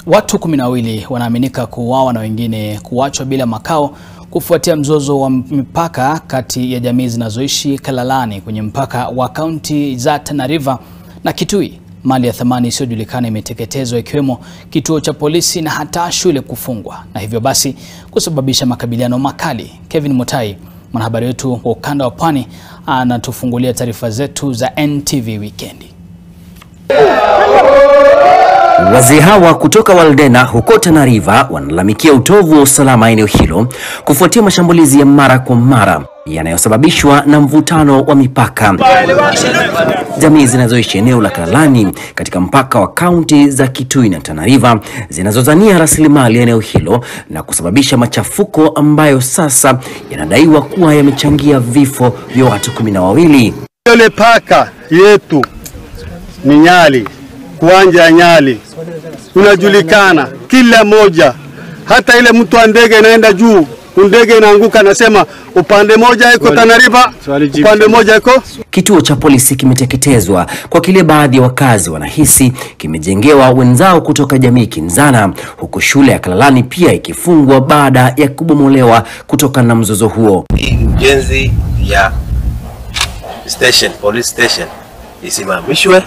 Watu kumi na wawili wanaaminika kuuawa na wengine kuachwa bila makao kufuatia mzozo wa mipaka kati ya jamii zinazoishi Kalalani kwenye mpaka wa kaunti za Tana River na Kitui. Mali ya thamani isiyojulikana imeteketezwa ikiwemo kituo cha polisi na hata shule kufungwa na hivyo basi kusababisha makabiliano makali. Kevin Mutai, mwanahabari wetu wa ukanda wa Pwani, anatufungulia taarifa zetu za NTV Wikendi. Wazee hawa kutoka Waldena huko Tana River wanalalamikia utovu wa usalama eneo hilo kufuatia mashambulizi ya mara kwa mara yanayosababishwa na mvutano wa mipaka. Jamii zinazoishi eneo la Kalalani katika mpaka wa kaunti za Kitui na Tana River zinazozania rasilimali eneo hilo na kusababisha machafuko ambayo sasa yanadaiwa kuwa yamechangia vifo vya watu kumi na wawili. Ile paka yetu ni Nyali, kuanja ya Nyali unajulikana kila moja, hata ile mtu wa ndege inaenda juu, ndege inaanguka, anasema upande moja iko Tana River, upande moja iko Kituo cha polisi kimeteketezwa kwa kile baadhi ya wakazi wanahisi kimejengewa wenzao kutoka jamii kinzana, huku shule ya Kalalani pia ikifungwa baada ya kubomolewa kutokana na mzozo huo. hii ujenzi ya station, police station isimamishwe.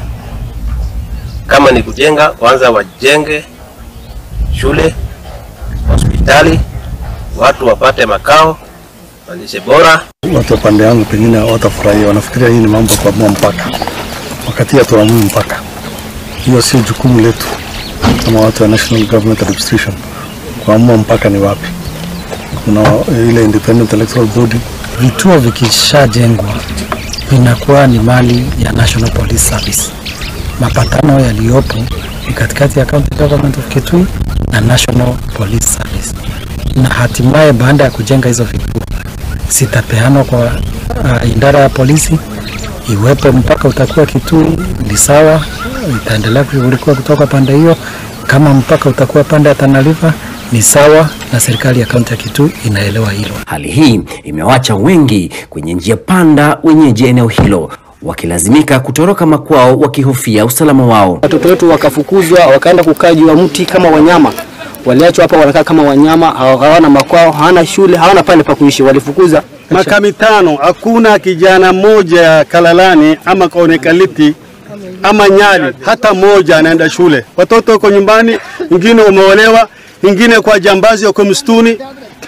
Kama ni kujenga, kwanza wajenge shule, hospitali, watu wapate makao, malishe bora. Watu wa pande yangu pengine watafurahia, wanafikiria hii ni mambo ya kuamua mpaka, wakati hatuamui mpaka. Hiyo sio jukumu letu kama watu wa National Government Administration kuamua mpaka ni wapi. Kuna ile Independent Electoral Body. Vituo vikishajengwa vinakuwa ni mali ya National Police Service. Mapatano yaliyopo ni katikati ya County Government of Kitui na National Police Service, na hatimaye baada ya kujenga hizo vituo zitapeanwa kwa uh, idara ya polisi. Iwepo mpaka utakuwa Kitui ni sawa, itaendelea kushughulikiwa kutoka pande hiyo. Kama mpaka utakuwa pande ya Tana River ni sawa, na serikali ya kaunti ya Kitui inaelewa hilo. Hali hii imewacha wengi kwenye njia panda, wenyeji eneo hilo wakilazimika kutoroka makwao wakihofia usalama wao. Watoto wetu wakafukuzwa wakaenda kukaa juu ya mti kama wanyama, waliachwa hapa wanakaa kama wanyama, hawana makwao, hawana shule, hawana pale pa kuishi, walifukuza maka mitano, hakuna kijana mmoja ya Kalalani ama Kaonekaliti ama Nyali hata mmoja anaenda shule. Watoto wako nyumbani, wengine wameolewa, wengine kwa jambazi wako msituni.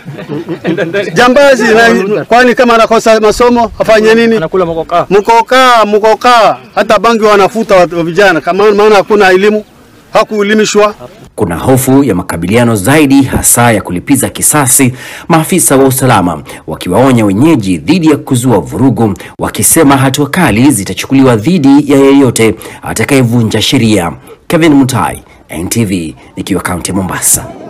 Jambazi na, kwani kama anakosa masomo afanye nini? anakula mokokaa. Mkokaa mkokaa, hata bangi wanafuta wa wa vijana, kama maana hakuna elimu, hakuelimishwa. Kuna hofu ya makabiliano zaidi, hasa ya kulipiza kisasi, maafisa wa usalama wakiwaonya wenyeji dhidi ya kuzua vurugu, wakisema hatua kali zitachukuliwa dhidi ya yeyote atakayevunja sheria. Kevin Mutai, NTV, nikiwa kaunti ya Mombasa.